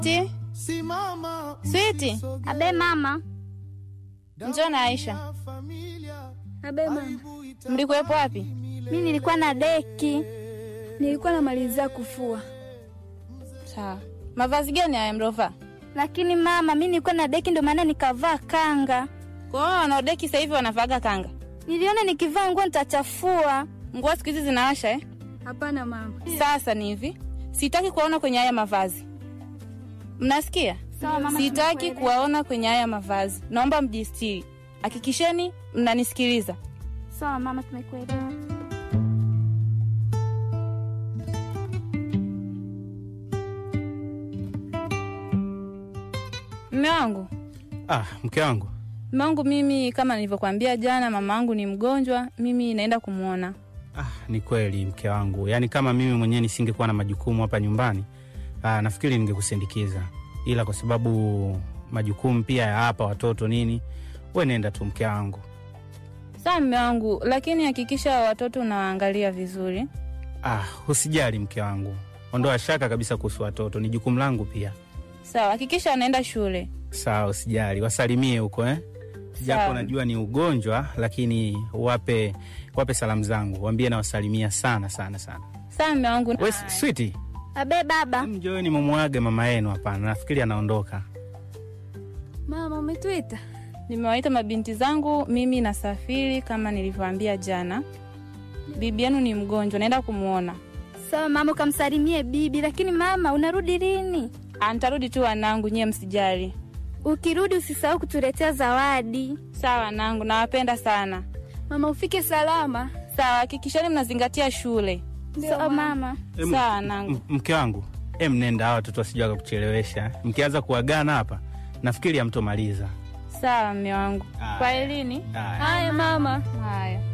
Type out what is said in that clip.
Switi, Switi, Abe mama. njoo na Aisha. Abe mama. Mlikuwepo wapi? Mi nilikuwa na deki, nilikuwa namalizia kufua. Sawa. Mavazi gani haya mlovaa? Lakini mama, mi nilikuwa na deki, ndo maana nikavaa kanga. Kwa hiyo wanaodeki sasa hivi wanavaaga kanga. Niliona nikivaa nguo nitachafua. Nguo siku hizi zinawasha eh? Hapana mama. Sasa ni hivi, sitaki kuwaona kwenye haya mavazi. Mnasikia? Sawa mama, Sitaki tumekuelewa. kuwaona kwenye haya mavazi. Naomba mjistiri. Hakikisheni mnanisikiliza. Sawa mama, tumekuelewa. Mme wangu, Ah, mke wangu. mme wangu, mimi kama nilivyokuambia jana, mama wangu ni mgonjwa, mimi naenda kumwona. Ah, ni kweli mke wangu, yaani kama mimi mwenyewe nisingekuwa na majukumu hapa nyumbani ah, nafikiri ningekusindikiza, ila kwa sababu majukumu pia ya hapa watoto nini, we nenda tu mke wangu. Sawa mme wangu, lakini hakikisha watoto unawaangalia vizuri. Ah, usijali mke wangu, ondoa shaka kabisa kuhusu watoto, ni jukumu langu pia. Sawa, hakikisha wanaenda shule. Sawa, usijali, wasalimie huko eh? Japo Sawa. najua ni ugonjwa, lakini wape wape salamu zangu, waambie nawasalimia sana sana sana. Sawa mme wangu. We switi, Abe baba. mjoeni mumwage mama yenu. Hapana, nafikiri anaondoka. Mama, umetuita? Nimewaita mabinti zangu, mimi nasafiri kama nilivyoambia jana. Bibi yenu ni mgonjwa, naenda kumwona. Sawa mama, ukamsalimie bibi. Lakini mama, unarudi lini? Ah, Nitarudi tu wanangu, nyie msijali. Ukirudi usisahau kutuletea zawadi. Sawa wanangu, nawapenda sana. Mama, ufike salama. Sawa, hakikisheni mnazingatia shule. Sawa mama. Em, Sawa wanangu. M- mke wangu em, nenda, hawa watoto wasijua wakakuchelewesha. Mkianza kuagana hapa, nafikiri hamtomaliza. Sawa mme wangu. Haya. Kwa elini. Haya. Haya mama. Haya.